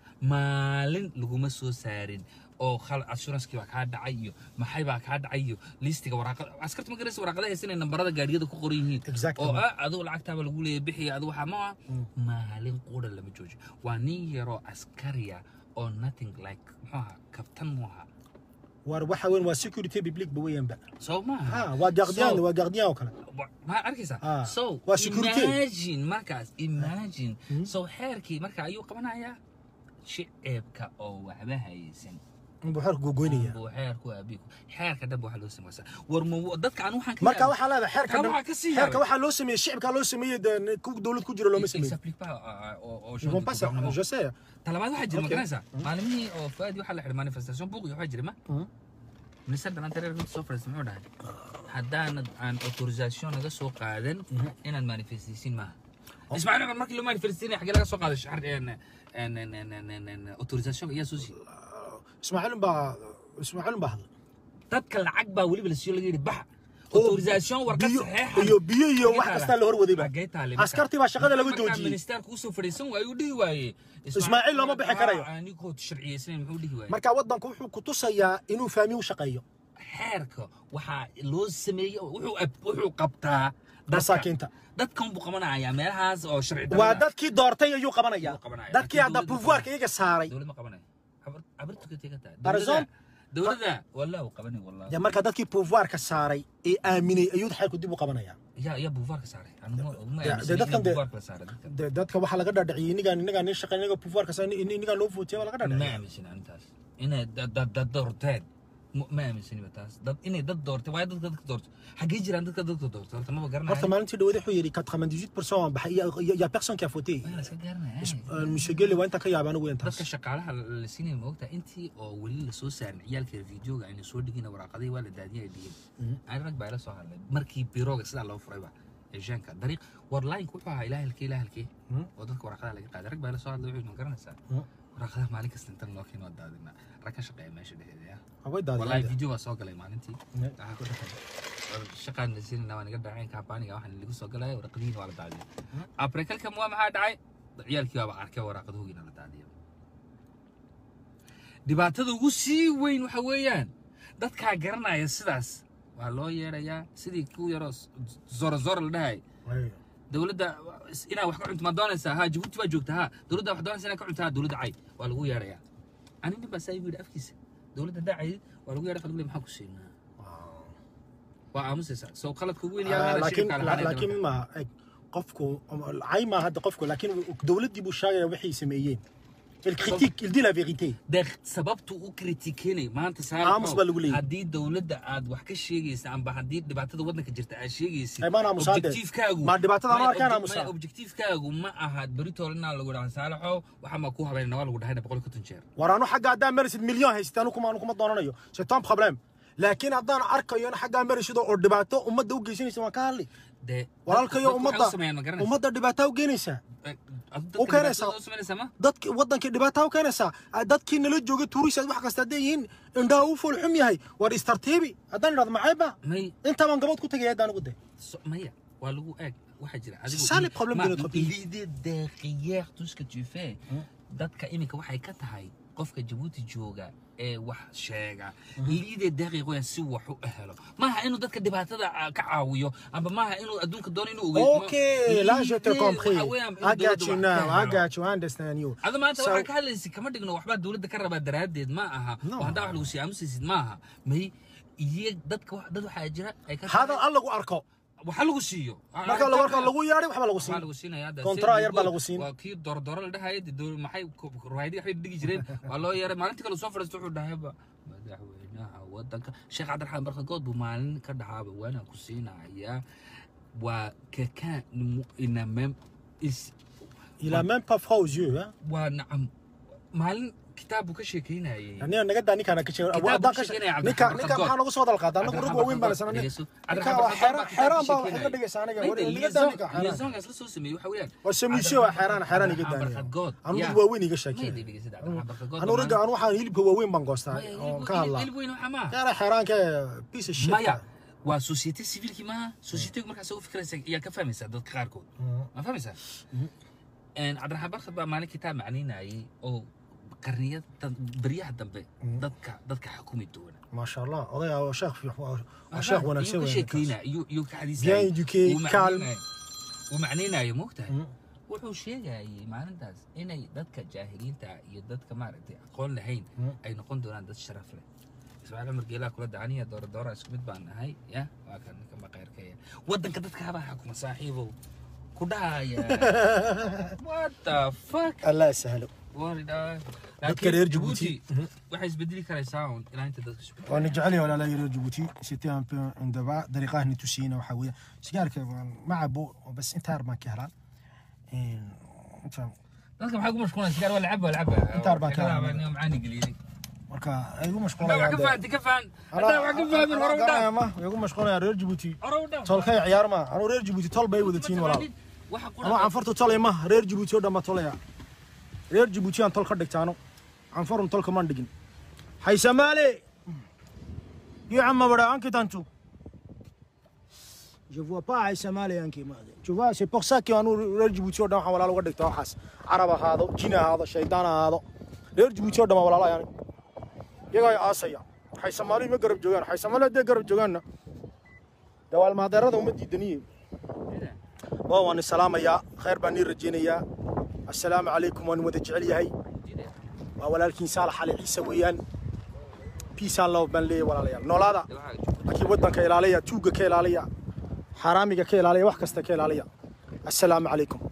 maalin laguma soo saarin oo khal assuranskii baa kaa dhacay iyo maxay baa kaa dhacay iyo liistiga waraaqada askarta ma garanaysa waraaqada haysanay nambarada gaadhiyada ku qoran yihiin Exactly. oo ah adigu lacagtaaba lagu leeyahay bixiya adigu waxaa ma ah Mm. maalin qura lama joojo waa nin yaroo askariya oo nothing like muxuu ahaa kabtan mu ahaa war waxa weyn waa security public ba weeyanba soo maaha ha waa gardien So- waa gardien oo kale Wa- ma arkaysaa Ah, so waa security. imagine markaas imagine Mhm. so xeerkii marka ayuu qabanayaa shicibka oo waxba haysan inbuu xeerku gogoynaya buu xeerku aabiku xeerka dhan ba waxaa loo samaysaa war ma dadka aan waxaan ka marka yaabay- waxaa leedahay xeerka Kaa dhan- waxaa ka sii xeerka yaabay. waxaa loo sameeyey shicibkaa loo sameeyey dee ku dowlad ku jira looma Il sameeyey s'applique pas à- à- au- au Ils champ vont du pas ça gouvernement. je sais talabaad waxaa jira ma Okay. garanaysaa maalimihii oo faadi waxaa la xidhay manifestation buuq iyo waxaa jira ma Mhm. minister dhalantareer runta soo fadhiista muxuu dhahay haddaanad aan autorisation naga soo qaadan inaad manifestaysiin maaha ismaaciil cumar markii loo manifestinaya xagee laga soo qaaday shar autorisation ayaa soo siiyey ismaaciil baa ismaaciil baa hadlay dadka lacag baa weliba la siiyo laga yidhi baxa autorisation warqad biyo saxeexa iyo biyo iyo wax kastaa la horwaday ba Xagee taale marka? askartii baa shaqada laga Markaa joojiyey ministerka usoo fadhiisan waaye uu dhihi waaye Ismaaciil looma bixi karayo. anigoo sharciyeysanayn muxuu dhihi waaye marka waddanku wuxuu ku tusayaa inuu fahmi u shaqeeyo xeerka waxaa loo sameeyey wuxuu ab- wuxuu qabtaa dadka. masaakiinta dadkan buu qabanaya meelahaas oo sharci waa dadkii doortay ayuu qabanaya Ayuu qabanaya. dadkii hadda Laakiin dowladda pouvoirka iyaga saaray dowlad ma qabanayo Habar- habartu ka tega tahay Par dowladda exemple, dowladda wallah uu qabanay wallah dee marka dadkii pouvoirka saaray ee aaminay ayuu xeerku dib u qabanaya yaa yaa buufaarka saaray anigu ma dee aaminsan dadkan in dee- buufaarka la saaray dadkan dee dadka waxaa laga dhadhiciyey inigaan inigaan nin shaqeyn iniga pouvoirka saaray inigaan loo footiyey waa laga ma dhadhiciyey aaminsan arintaas inay dad dad dad doorteen Ma- ma aaminsaniba taas dad inay dad doorteen waayo dadka dadka doorto xaggee jiraan dadka dadka doorto horta maba horta garanayo maalintii dhawaad wuxuu yidhi 98% waan baxay il y a- il y a personne qui a voté waa la iska garanaya Euh, monsieur Gelle waa inta ka yaabay anigu weyn taas dadka shaqaalaha la siinaya ma ogtahay intii oo weli lasoo saarin ciyaalka videoga ayna soo dhigin waraaqadii waa la daadiyay ay dhigin ani rag baa ila soo hadlay markii birooga sidaa loo furayba eeshaanka dariiq war laayinku wuxuu ahaa ilaa halkee ilaa halkee Mhm. oo dadka waraaqadaha laga qaaday rag baa ila soo hadlay wuxuu ma garanaysaa Mhm. waraaqadaha maalin kasta intan loo keeno waa daadina rag ka shaqeeya meesha dhexdeeda ya way wallahi daadiyeen video waa soo galay maalintii Mhm. waxaa ku dhaqay war shaqaan la siinayna waa naga dhaceen kampaniga waxaan lagu soo galaya waraqadihiina waa la daadiyay abrikalkan waa maxaa dhacay ciyaalkii waaba arkay waraaqadohogiina la daadiyay dhibaatada ugu sii weyn waxa weeyaan dadkaa garanaya sidaas waa loo yeedhayaa sidii ku yaroo zoro zoro la dhahay Way. dowladda inaa wax ka cunto ma doonaysaa ha jabuuti baa joogta ha dowladda wax doonaysa inaa ka cunto ha dowladda cay waa lagu yeedhayaa ani nin baa saa igu yidhi afkiisa dowladda haddaa caydid waa lagu yeedha qalbile maxaa ku siinaa waa aamusaysaa soo qaladka ugu weyn Ah, yaa laakiin laakiin ma eg qofku cay ma hadda qofku laakiin dowladdii buu sheegaya waxay sameeyeen il critique il dit la vérité dee sababtu u kritikenay maanta Aamus baa lagu leeyahay. haddii dowladda aad wax ka sheegaysa amba haddii dhibaatada waddanka jirta aad sheegaysid Ay, maan aamusaa dee. objectivekaagu Ma dhibaatada ma ma- arkaan obje- aamusaa? ma- objectivekaagu ma aha beritool inaa lagu dhahan saalaxow waxaa ma ku habeynana waa lagu dhahayna boqol iyo konton jeer war anu xagga haddaan marisid milyan haysata anu kuma anu kuma doonanayo c'est un problème laakiin haddaan arkayo in xaggaa marisido oo dhibaato ummadda u geysanaysa waan ka hadli dee walaalkayo dadku waxay ummadda u sameeyaan ma garanaysa ummadda dhibaataa u geenaysaa Dadka u keenaysaa. dhibaatada u samaynaysaa ma dadki waddankii dhibaataa u keenaysaa Ah, dadkii nala joogay tuurisaad wax kasta hadday yihiin indhaha u fool xum yahay war istartiibi haddaan idhahdo maxayba may intaa baan gabood ku tegaya haddaan ugu day so- maya waa lagu eeg waxaa jira C'est ça le problème de notre pays. l'idée derrière tout ce que tu fais dadka iminka waxay ka tahay qofka jabuuti jooga ee wax sheega liide derrière waa si wax u helo maaha inuu dadka dhibaatada ah, ka caawiyo amba maaha inuu adduunka doono inuu ogeeyo Ok, là je te L'idée compris. waxa weeyaan in I got dowladda you wax now. ka I helo. got you. I understand you. ada maanta So- waxaa ka hadlaysa kama dhigno waxbaa dowladda ka rabaa daraaddeed ma aha No. oo haddaa wax lagu sii aamusaysid ma aha may iyo dadka wax- dad waxaa jira ay ka هذا الله lagu arko waxa lagu siiyo marka lagu arko lagu yeedhay waxba lagu waxaa siin lagu siinaya hadda Kontra sida yar baa Google, lagu siin. waa kii doordoro la dhahaya dee dowla- maxay ruwaayadii waxay dhigi jireen waa loo yeeray maalintii kale soo fadhiisto wuxuu dhahayba madaxweynaha wadanka sheekh cabdiraxmaan barkagood buu maalin ka dhahaaba waana ku siinayaa waa kakaan ina mem is il a même pas froid aux yeux hein waa nacam maalin kitaab buu ka sheekeynayay يعني naga daa ninkaan ka sheego Kitaab adaa buu ka sheekeynaya ninka Cabdiraxmaan ninka Barkagood. maxaa nagu soo dal qaadaa anagu rug waaweyn baan sananay Dhegeyso. ninka Cabdiraxmaan waa Barkagood xeeraan baa xeeraan baa kitaab waxay ka sheekeynaya. dhigaysaa aniga Mayda, naga daa ninka liaison- xeeraan liaisonkaas la soo sameeyey waxa weeyaan waa samiisyo waa xeeraan xeeraan iga Cabdiraxmaan daaniya Barkagood, anu yaa. rug waaweyn iga Mayda, sheekeen dhegeyso, Cabdiraxmaan Barkagood anu baa rugga anu waxaan hilibka waaweyn baan goostaa maalin- oo hilib- ka hadlaa hilib weyn waxa maaha. xeera xeeraanka piece of shit maya waa societe civilki maaha societegu markaas u fikraysa ayaa ka fahmaysaa dadka qaarkood ma fahmaysaa cabdiraxmaan barkad baa maalin kitaab macnaynayay oo qarniyada beryaha dambe dadka dadka xukumi doona ما شاء الله odayaa waa sheekh fiix waa sheekh wanaagsan Iyuu ka weyn sheekeynaya iyuu iyuu ka Bien xadiisayay éduqué, Wuu calme. macnaynayay- wuu macnaynayo moogtahay Mm. wuxuu sheegayay maalintaas inay dadka jaahiliinta iyo dadka maaragtay aqoon lahayn Mm. ay noqon doonaan dad sharaf leh ismaaciil cumar geelaa kula dacaniya doora doora isku mid baan nahay ya waa kan ninka maqayrkaya waddanka dadka habaa xukuma saaxiibow ku dhahaya what the fuck allah sahlo Waridhaa. Dadka reer Djibouti. waxay isbedeli karaysaa un ilaa inta dadka isbedeli وانا جعلي ولا لا يريد جيبوتي سيتي ان بو ان دبا طريقه نتوسينا وحاويه سيجارك مع بو بس انت هرب ما كهران ان فاهم dadka maxaa ku mashquulan sigaar waa lacaba waa lacaba Inta arbaan ka Waxay ka hadlay. laabaan macaani geliyay marka igu mashquul haddaa wax ka fahanti ka fahan haddaa wax ka fahmin hore u dhaaf ma igu mashquul reer Djibouti hore u dhaaf tolkay ciyaar ma anu reer Djibouti tol bay wadatiin walaal waxa anu canfartu tolay ma reer Djibouti oo dhama tolaya reer Djibouti aan tol ka dhigtaano canfarun tolka man dhigin hay samaale iyo amma bada anki tantu Je vois pas Aïssa Male anki Tu vois, c'est pour ça que anu reer Djibouti oo dhan waxaan walaal uga dhigta waxaas carab ahaado jin ahaado shaydaan ahaado reer Djibouti oo dhan waa walaala yani iyagaa ay aasaya waxay Soomaali ma garab joogaan waxay Soomaali hadday garab joogaanna dawaal maadeerada uma diidaniye waa waan salaamayaa khayr baan nii rajaynayaa assalaamu calaykum waan wada jecel yahay waa walaalkiin saalax cali ciise weeyaan piisaan love baan leeyahay walaalayaal noolaada laakiin waddanka ilaaliya tuugga ka ilaaliya xaaraamiga ka ilaaliya wax kasta ka ilaaliya assalaamu calaykum